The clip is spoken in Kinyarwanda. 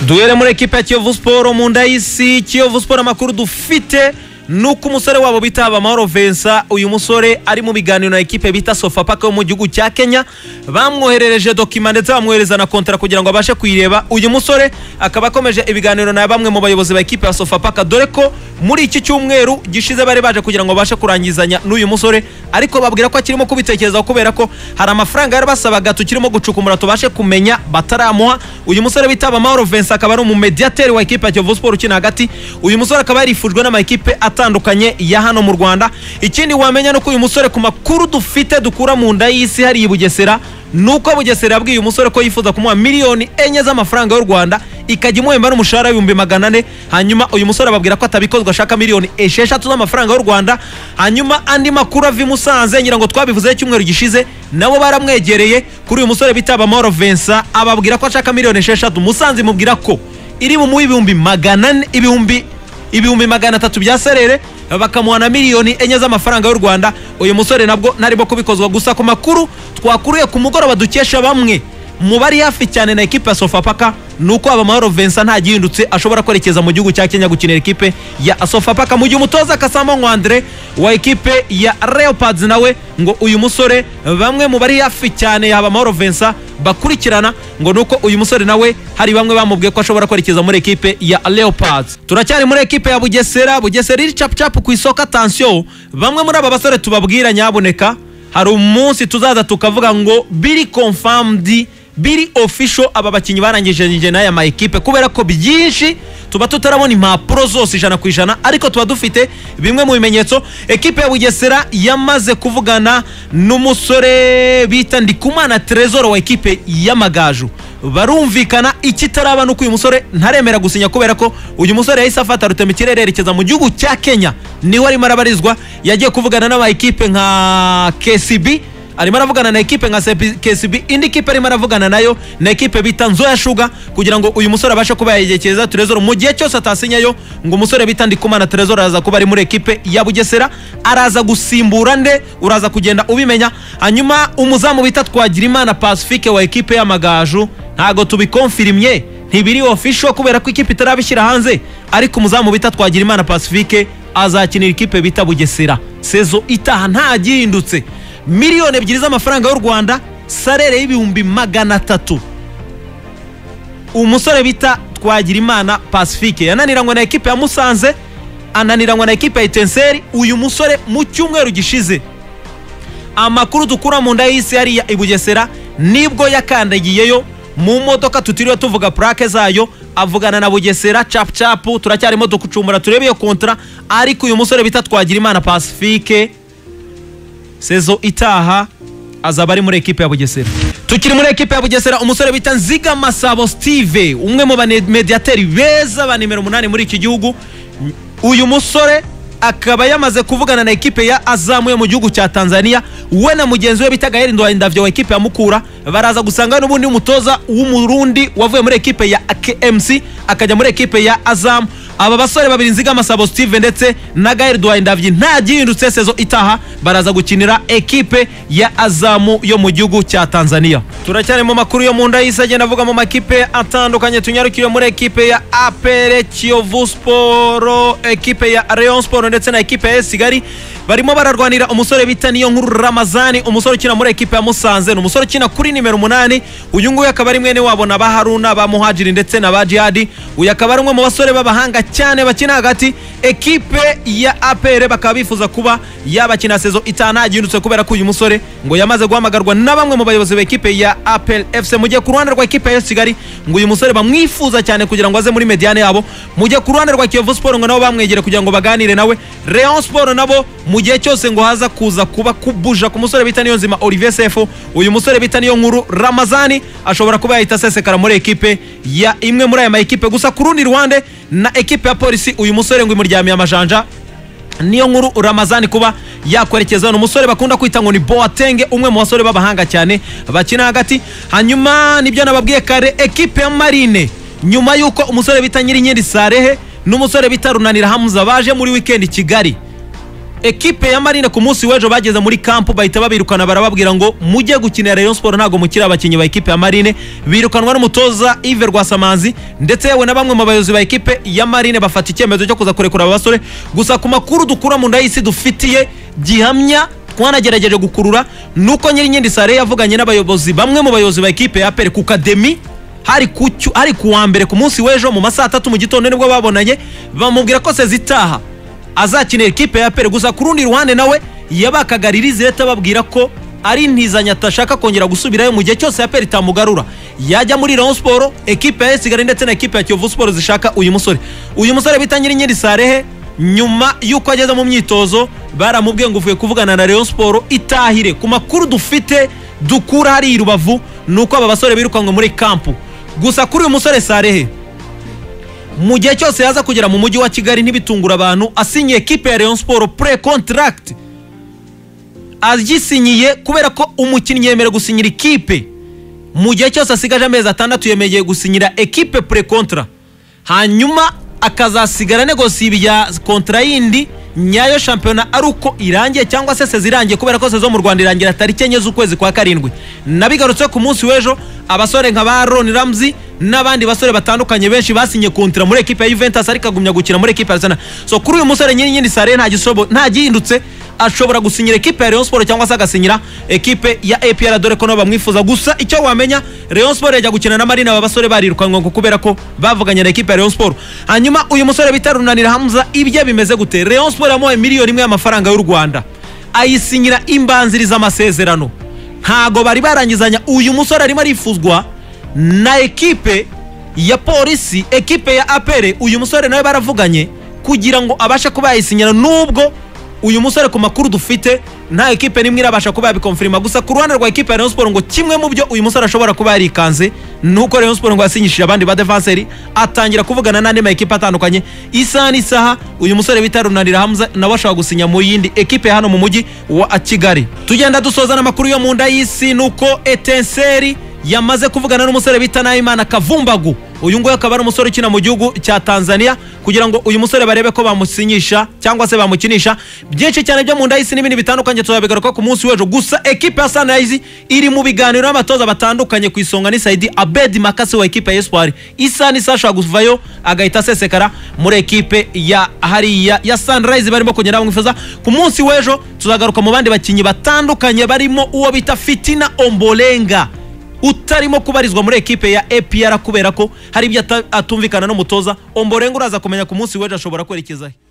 duhere muri ekipa ya kiyovu siporo mu nda y'isi kiyovu siporo amakuru dufite ni uko umusore wabo bita amahoro vensa uyu musore ari mu biganiro na ekipe bita sofapaka yo mu gihugu cya kenya bamwoherereje dokima ndetse bamwohereza na kontara kugira ngo abashe kuyireba uyu musore akaba akomeje ibiganiro na bamwe mu bayobozi ba ekipe ya sofapaka dore ko muri iki cyumweru gishize bari baje kugira ngo babashe kurangizanya n'uyu musore ariko babwira ko akirimo kubitekerezaho kubera ko hari amafaranga yari basabaga tukirimo gucukumbura tubashe kumenya bataramuha uyu musore bita amahoro vensa akaba ari umumediyateri wa ekipe ya kiyovu siporo ukina hagati uyu musore akaba yarifujwe n'amakipe atandukanye ya hano mu rwanda ikindi wamenya ni uko uyu musore ku makuru dufite dukura mu nda y'isi hariya i bugesera ni uko bugesera yabwiye uyu musore ko yifuza kumuha miliyoni enye z'amafaranga y'u rwanda ikajya imuhemba n'umushahara w'ibihumbi magana ane hanyuma uyu musore ababwira ko atabikozwa ashaka miliyoni esheshatu z'amafaranga y'u rwanda hanyuma andi makuru ava i musanze ngira ngo twabivuzeho icyumweru gishize nabo baramwegereye kuri uyu musore bitaba amahoro vensa ababwira ko ashaka miliyoni esheshatu musanze imubwira ko iri bumuhe ibihumbi magana ane ibihumbi ibihumbi magana atatu bya serere bakamuha na miliyoni enye z'amafaranga y'u rwanda uyu musore nabwo ntarimo kubikozwa gusa ku makuru twakuriye ku mugoroba dukesha bamwe mu bari hafi cyane na ekipe ya sofapaka ni uko abamahoro vensa nta gihindutse ashobora kwerekeza mu gihugu cya kenya gukinira ekipe ya sofapaka mu gihe umutoza kasamo nkwandre wa ekipe ya leopards nawe ngo uyu musore bamwe mu bari hafi cyane yaba amahoro vensa bakurikirana ngo ni uko uyu musore nawe hari bamwe bamubwiye ko ashobora kwerekeza muri ekipe ya leopards turacyari muri ekipe ya bugesera bugesera iri capucapu ku isoko atansiyo bamwe muri aba basore tubabwira nyaboneka hari umunsi tuzaza tukavuga ngo biri confirmed biri official aba bakinnyi barangije n'aya ma ekipe kubera ko byinshi tuba tutarabona impapuro zose ijana ku ijana ariko tuba dufite bimwe mu bimenyetso ekipe ya bugesera yamaze kuvugana n'umusore bita ndikumana terezoro wa ekipe y'amagaju barumvikana ikitaraba ni uko uyu musore ntaremera gusinya kubera ko uyu musore yahise afata rutema ikirere yerekeza mu gihugu cya kenya niho arimo arabarizwa yagiye kuvugana n'aba ekipe nka kcb arimo aravugana na ekipe nka KCB indi kipe arimo aravugana nayo na ekipe bita Nzoya Sugar kugira ngo uyu musore abashe kuba yayegereza Trezor mu gihe cyose atasinyayo ngo umusore bita Ndikumana Trezor araza kuba ari muri ekipe ya Bugesera araza gusimbura nde uraza kugenda ubimenya hanyuma umuzamu bita Twagirimana Pacifique wa ekipe y'amagaju ntago tubikonfirimye ntibiri official kubera ko ikipe itarabishyira hanze ariko umuzamu bita Twagirimana Pacifique azakinira ikipe bita Bugesera sezo itaha ntagihindutse miliyoni ebyiri z'amafaranga y'u rwanda sarere y'ibihumbi magana atatu umusore bita twagirimana pacifique yananiranywe na ekipe ya musanze ananiranywe na ekipe ya itenseri uyu musore mu cyumweru gishize amakuru dukura mu nda y'isi hariya i bugesera nibwo yakandagiyeyo mu modoka tutiriwe tuvuga purake zayo avugana na bugesera capu capu turacyarimo dukucumbura turebe iyo kontara ariko uyu musore bita twagirimana pacifique sezo itaha azaba ari muri ekipe ya bugesera tukiri muri ekipe ya bugesera umusore bita nziga masabo steve umwe mu bamediyateri beza ba nimero umunani muri iki gihugu uyu musore akaba yamaze kuvugana na ekipe ya azamu yo mu gihugu cya tanzania we na mugenzi we bita gaheri ndwandavyo wa ekipe ya mukura baraza gusanga n'ubundi umutoza w'umurundi wavuye muri ekipe ya kmc akajya muri ekipe ya azamu aba basore babiri nzigama sabo steve ndetse na gael ndavyi nta gihindutse sezo itaha baraza gukinira ekipe ya azamu yo mu gihugu cya tanzania turacyari mu makuru yo mu nda y'isi agenda avuga mu makipe atandukanye tunyarukire muri ekipe ya apr kiyovu siporo ekipe ya rayon siporo ndetse na ekipe ya kigali barimo bararwanira umusore bita niyo nkuru ramazani umusore ukina muri ekipe ya musanze ni umusore ukina kuri nimero umunani uyu nguyu akaba ari mwene wabo na ba haruna ba muhajiri ndetse na ba jihadi uyu akaba ari umwe mu basore b'abahanga cyane bakina hagati ekipe ya apr bakaba bifuza kuba yabakina sezo itana gihindutse kubera ko uyu musore ngo yamaze guhamagarwa na bamwe mu bayobozi ba ekipe ya apr fc mu gihe ku ruhande rwa ekipe ya kigali ngo uyu musore bamwifuza cyane kugira ngo aze muri mediane yabo mu gihe ku ruhande rwa kiyovu siporo ngo nabo bamwegere kugira ngo baganire nawe rayon siporo nabo mu gihe cyose ngo haza kuza kuba kubuja ku musore bita niyo nzima olivier sefu uyu musore bita niyo nkuru ramazani ashobora kuba yahita asesekara muri ekipe ya imwe muri aya ma ekipe gusa ku rundi ruhande na ekipe ya polisi uyu musore ngo imuryamiye amajanja niyo nkuru ramazani kuba yakwerekezaho ni umusore bakunda kwita ngo ni boatenge umwe mu basore b'abahanga cyane bakina hagati hanyuma nibyo nababwiye kare ekipe ya marine nyuma y'uko umusore bita nyirinkindi sarehe n'umusore bita runanira hamuza baje muri wikendi kigali ekipe ya marine ku munsi w'ejo bageze muri kampu bahita babirukana barababwira ngo mujye gukinira rayon siporo ntabwo mukiri abakinnyi ba ekipe ya marine birukanwa n'umutoza ive rwasamanzi ndetse yewe na bamwe mu bayobozi ba ekipe ya marine bafata icyemezo cyo kuza kurekura aba basore gusa ku makuru dukura mu nda y'isi dufitiye gihamya twanagerageje gukurura nuko nyir'inkindi sare yavuganye n'abayobozi bamwe mu bayobozi ba ekipe ya aperi ku kademi hari ku cyu- hari ku wa mbere ku munsi w'ejo mu masaha atatu mu gitondo nibwo babonanye bamubwira ko sezitaha azakinira ikipe ya pere gusa ku rundi ruhande nawe yabakagaririza leta ababwira ko ari intizanyo atashaka kongera gusubirayo mu gihe cyose ya pere itamugarura yajya muri rayon siporo ekipe ya esigari ndetse na ekipe ya kiyovu siporo zishaka uyu musore uyu musore bita nyir'inkindi sarehe nyuma y'uko ageze mu myitozo baramubwiye ngo uvuye kuvugana na rayon siporo itahire ku makuru dufite dukura hariya i rubavu ni uko aba basore birukanwe muri kampu gusa kuri uyu musore sarehe mu gihe cyose yaza kugera mu mujyi wa kigali ntibitungura abantu asinyiye ekipe ya rayon siporo pure contract agisinyiye kubera ko umukinnyi yemerewe gusinyira ikipe mu gihe cyose asigaje amezi atandatu yemerewe gusinyira ekipe pure kontra hanyuma akazasigara negosiye ibya kontra yindi nyayo shampiyona ari uko irangiye cyangwa se sezirangiye kubera ko sezo mu rwanda irangira tariki enye z'ukwezi kwa karindwi nabigarutse ku munsi w'ejo abasore nka ba roni ramzi n'abandi basore batandukanye benshi basinye kontira muri ekipe ya Juventus ariko agumya gukina muri ekipe ya Arsenal so kuri uyu musore nyiri nyiri sare nta gisobo nta gihindutse ashobora gusinyira ekipe ya Rayon Sport cyangwa se agasinyira ekipe ya APR dore ko nabo bamwifuza gusa icyo wamenya Rayon Sport yajya gukina na Marine aba basore barirukanwe ngo kubera ko bavuganye na ekipe ya Rayon Sport hanyuma uyu musore bita Runanira Hamza ibye bimeze gute Rayon Sport yamuhaye miliyoni imwe y'amafaranga y'u Rwanda ayisinyira imbanziriza amasezerano ntago bari barangizanya uyu musore arimo arifuzwa na ekipe ya polisi ekipe ya apere uyu musore nawe baravuganye kugira ngo abashe kuba yayisinyira nubwo uyu musore ku makuru dufite nta ekipe n'imwe irabasha kuba yabikomfirima gusa ku ruhande rwa ekipe ya rayon siporo ngo kimwe mu byo uyu musore ashobora kuba yarikanze ni uko rayon siporo ngo yasinyishije abandi ba defanseri atangira kuvugana n'andi ma ekipe atandukanye isaha n'isaha uyu musore bita runanira hamza nawe ashobora gusinya mu yindi ekipe ya hano mu mujyi wa kigali tugenda dusoza n'amakuru yo mu nda y'isi ni uko etenseri yamaze kuvugana n'umusore bita nahimana kavumbagu uyu nguyu akaba ari umusore ukina mu gihugu cya tanzania kugira ngo uyu musore barebe ko bamusinyisha cyangwa se bamukinisha byinshi cyane byo mu nda y'isi n'ibindi bitandukanye tuzabigaruka ku munsi w'ejo gusa ekipe ya sunrise iri mu biganiro n'abatoza batandukanye ku isonga ni saidi abedi makasi wa ekipe ya espoir isa n'isa ashobora kuvayo agahita asesekara muri ekipe ya hariya ya sunrise barimo kugenda bamwifuza ku munsi w'ejo tuzagaruka mu bandi bakinnyi batandukanye barimo uwo bita fitina ombolenga utarimo kubarizwa muri ekipe ya APR kubera ko hari ibyo ata- atumvikana n'umutoza omborenga uraza kumenya ku munsi w'ejo ashobora kwerekezaho